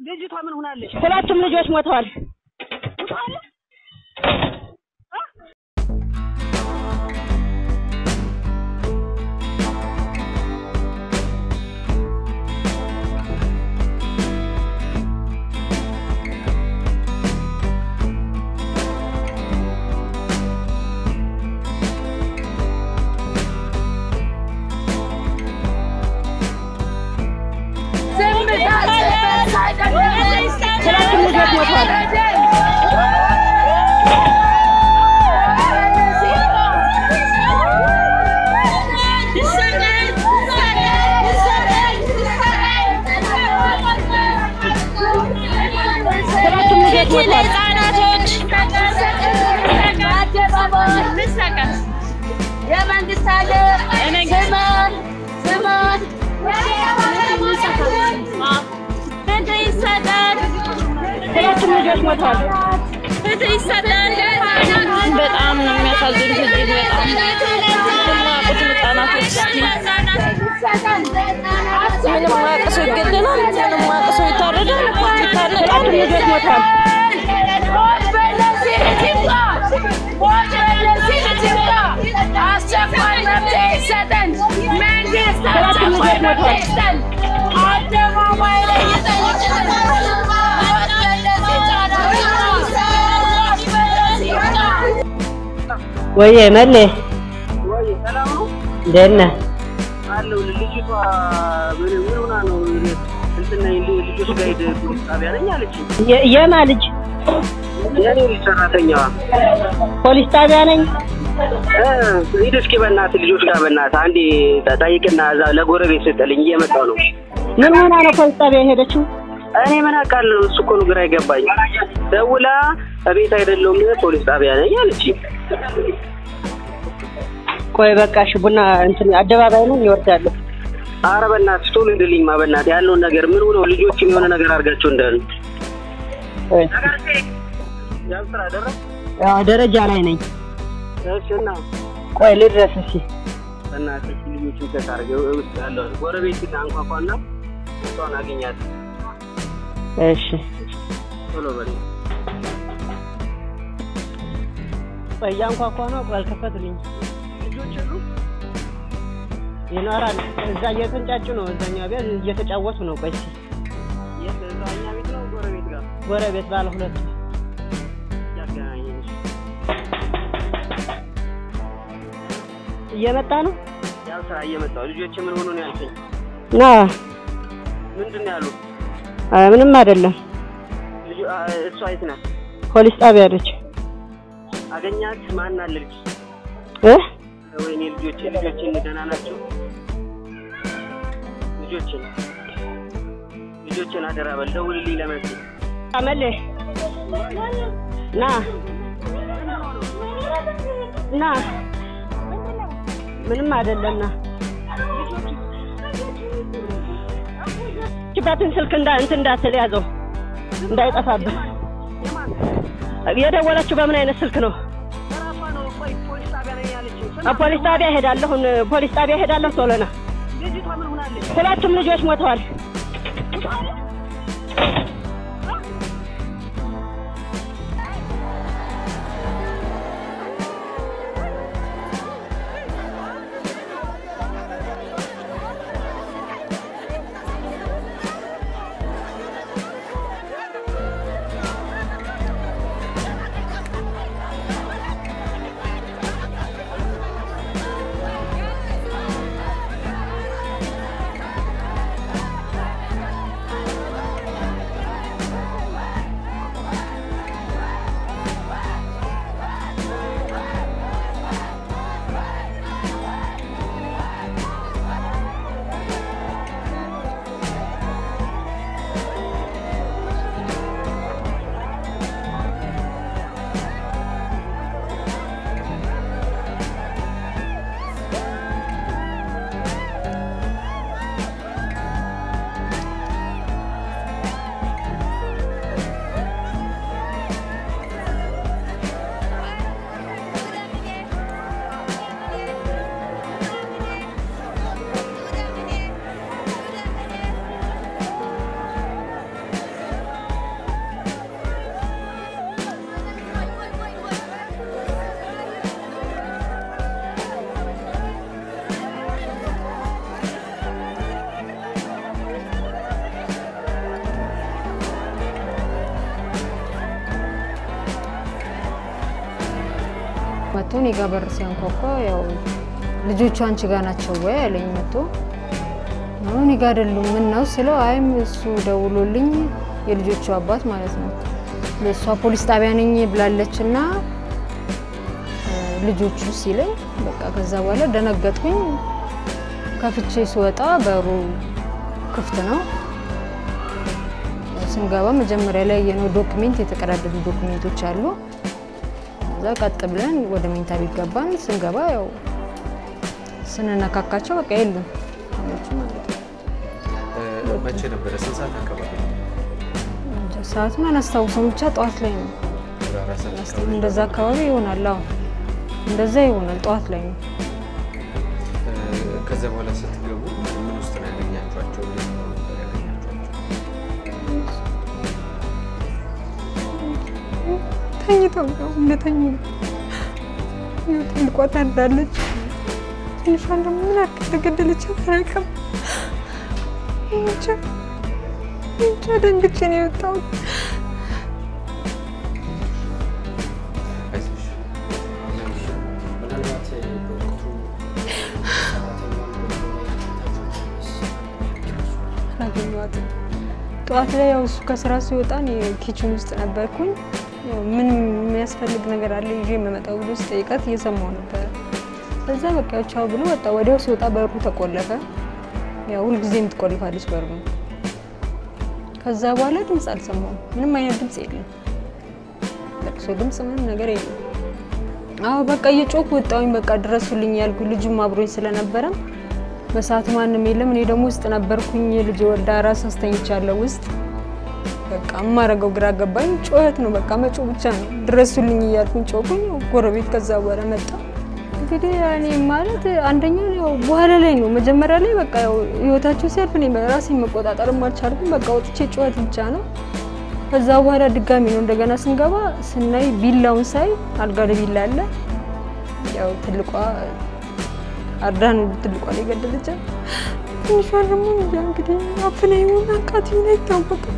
ልጅቷ ምን ሆናለች? ሁለቱም ልጆች ሞተዋል። ሁለቱም ልጆች ሞተዋል። ሁለቱም ልጆች ሞተዋል። የመንግስት ሀገር ስማን ስማን ፍትህ ይሰጣል። ሁለቱም ልጆች ሞተዋል። ፍትህ ይሰጣል። በጣም ነው የሚያሳዝኑት። እጅግ በጣም የማያውቁት ህጻናቶች እስኪ ምንም የማያውቅ ሰው ይገደላል፣ ምንም የማያውቅ ሰው ይታረዳል፣ ይታነቃል። ሁለቱም ልጆች ሞተዋል። አስቸኳይ መፍትሄ ይሰጠን። መንግስት ሁለቱም ልጆች ሞተዋል። ይስጠን። አደባባይ ላይ ይጠይቃል። ሞት መለስ ይጫናል። ሞት መለስ ይጫናል። ወይዬ መሌ ወይ ሰላም ነው እንዴት ነህ? አለው። ልጅቷ ምን ምን ሆና ነው? እንትን ነኝ ልጆች ጋር ሄደ ፖሊስ ጣቢያ ነኝ አለችኝ። የ- የማ ልጅ የኔ ልጅ ሰራተኛዋ ፖሊስ ጣቢያ ነኝ። እ ሂድ እስኪ በእናትህ ልጆች ጋር በእናትህ አንዴ ጠይቅና እዛ ለጎረቤት ስጥልኝ እየመጣሁ ነው። ምን ሆና ነው ፖሊስ ጣቢያ የሄደችው? እኔ ምን አውቃለሁ? እሱ እኮ ነው ግራ የገባኝ። ደውላ እቤት አይደለሁም ፖሊስ ጣቢያ ነኝ አለችኝ። ቆይ በቃ እሺ፣ ቡና እንትን አደባባይ ነው ይወርዳሉ። አረ በእናትህ ቶሎ ሂድልኝማ በእናትህ ያለውን ነገር ምን ሆነው ልጆችም የሆነ ነገር አድርጋቸው እንዳሉ ቆይ ያው ስራ ደረስ ያው ደረጃ ላይ ነኝ። እሺ እና ቆይ ልድረስ እስኪ። በእናትህ ልጆችን ከታርገ ውስጥ ያለው ጎረቤት አንኳኳና እሷን አገኛት እሺ ቶሎ በል ቆይ እያንኳኳ ነው። ቆይ አልከፈቱልኝ። ልጆች የሉ ይኖራል እዛ እየተንጫጩ ነው። እዛኛው ቤት እየተጫወቱ ነው። ቆይ እስኪ የት እዛው እኛ ቤት ነው ጎረቤት ጋር ጎረቤት ባለ ሁለቱ ያገናኘን እየመጣ ነው ያው ስራ እየመጣሁ ልጆች ምን ሆኖ ነው ያልከኝ ና ምንድን ነው ያሉ አይ ምንም አይደለም። ልጁ አ፣ እሷ የት ናት ፖሊስ ጣቢያ አለች አገኛት ማን አለ ልጅ እ ወይኔ ልጆቼ ልጆቼን ደህና ናቸው ልጆቼን ልጆቼን አደራ በል ደውልልኝ ለመሲ አመሌ ና ና ምንም አይደለም ና ችባትን ስልክ እንዳ እንትን እንዳትል ያዘው እንዳይጠፋብህ የደወለችው በምን አይነት ስልክ ነው በራሷ ነው ቆይ ፖሊስ ጣቢያ ነኝ ያለችኝ አ፣ ፖሊስ ጣቢያ ሄዳለሁ ፖሊስ ጣቢያ ሄዳለሁ ቶሎ ና ልጅቷ ምን ሆናለች ሁለቱም ልጆች ሞተዋል መጥቶ እኔ ጋ በር ሲያንኳኳ ያው ልጆቹ አንቺ ጋ ናቸው ወይ አለኝ መጥቶ አሁን እኔ ጋ አይደሉም ምን ነው ስለው አይም እሱ ደውሎልኝ የልጆቹ አባት ማለት ነው እሷ ፖሊስ ጣቢያ ነኝ ብላለች እና ልጆቹ ሲለኝ በቃ ከዛ በኋላ ደነገጥኩኝ። ከፍቼ ስወጣ በሩ ክፍት ነው። ስንገባ መጀመሪያ ላይ የነው ዶክሜንት የተቀዳደዱ ዶክሜንቶች አሉ። ከዛ ቀጥ ብለን ወደ መኝታ ቤት ገባን። ስንገባ ያው ስንነካካቸው በቃ የሉም ልጆቹ ማለት ነው። መቼ ነበረ? ስንት ሰዓት አካባቢ ነው? እንጃ ሰዓቱን አላስታውሰውም፣ ብቻ ጠዋት ላይ ነው። ወደ አራት ሰዓት አካባቢ እንደዛ አካባቢ ይሆናል። አዎ እንደዛ ይሆናል። ጠዋት ላይ ነው። ከዛ በኋላ ስትገቡ ምን ውስጥ ነው ያገኛችኋቸው? እንዴት ነው ነበር ያገኛችኋቸው? ተኝተው ነው እንደተኙ ነው። ትልቋ ታርዳለች። ትንሿን ደግሞ ምን ያክል ተገደለች አላውቅም። ብቻ ብቻ ደንግጬ ነው የወጣሁት። አይዞሽ። ምናልባት በወቅቱ አላገኘኋትም። ጠዋት ላይ ያው እሱ ከስራ ሲወጣ እኔ ኪችን ውስጥ ነበርኩኝ። ያው ምንም የሚያስፈልግ ነገር አለ ይዤ የምመጣው ብሎ ስጠይቃት እየሰማሁ ነበረ። ከዛ በቃ ያው ቻው ብሎ ወጣ። ወዲያው ሲወጣ በሩ ተቆለፈ። ያው ሁልጊዜም ትቆልፋለች በሩ። ከዛ በኋላ ድምፅ አልሰማሁም። ምንም አይነት ድምፅ የለም። ለቅሶ ድምፅ ምንም ነገር የለም። አዎ በቃ እየጮኩ ወጣሁኝ። በቃ ድረሱልኝ ያልኩ ልጁም አብሮኝ ስለነበረ በሰዓቱ ማንም የለም። እኔ ደግሞ ውስጥ ነበርኩኝ። ልጅ ወልዳ ራስ አስተኝቻለሁ ውስጥ። በቃ የማረገው ግራ ገባኝ። ጩኸት ነው በቃ መጮ ብቻ ነው። ድረሱልኝ እያልኩኝ ጮኩኝ። ጎረቤት ከዛ በኋላ መጣ። እንግዲህ እኔ ማለት አንደኛው ያው በኋላ ላይ ነው። መጀመሪያ ላይ በቃ ያው ህይወታቸው ሲያልፍ እኔ ራሴን መቆጣጠር አልቻልኩም። በቃ ወጥቼ ጩኸት ብቻ ነው። ከዛ በኋላ ድጋሚ ነው እንደገና ስንገባ ስናይ ቢላውን ሳይ አልጋ ላይ ቢላ አለ። ያው ትልቋ አርዳ ነው ትልቋ ላይ ገደለቻት። ትንሿ ደግሞ እንጃ እንግዲህ አፍና ይሆን አቃት ይሆን አይታወቅም።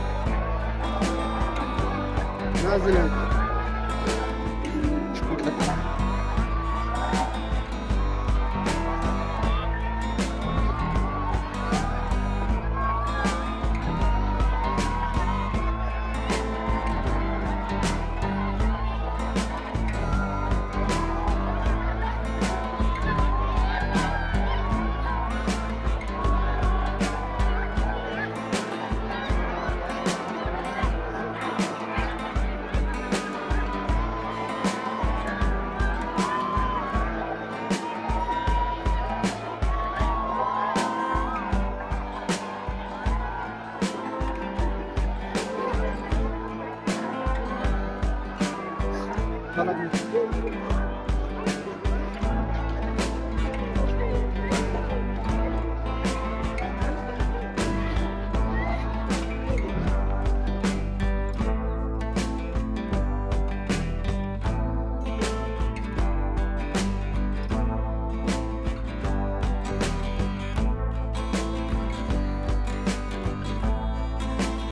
ያዝናል።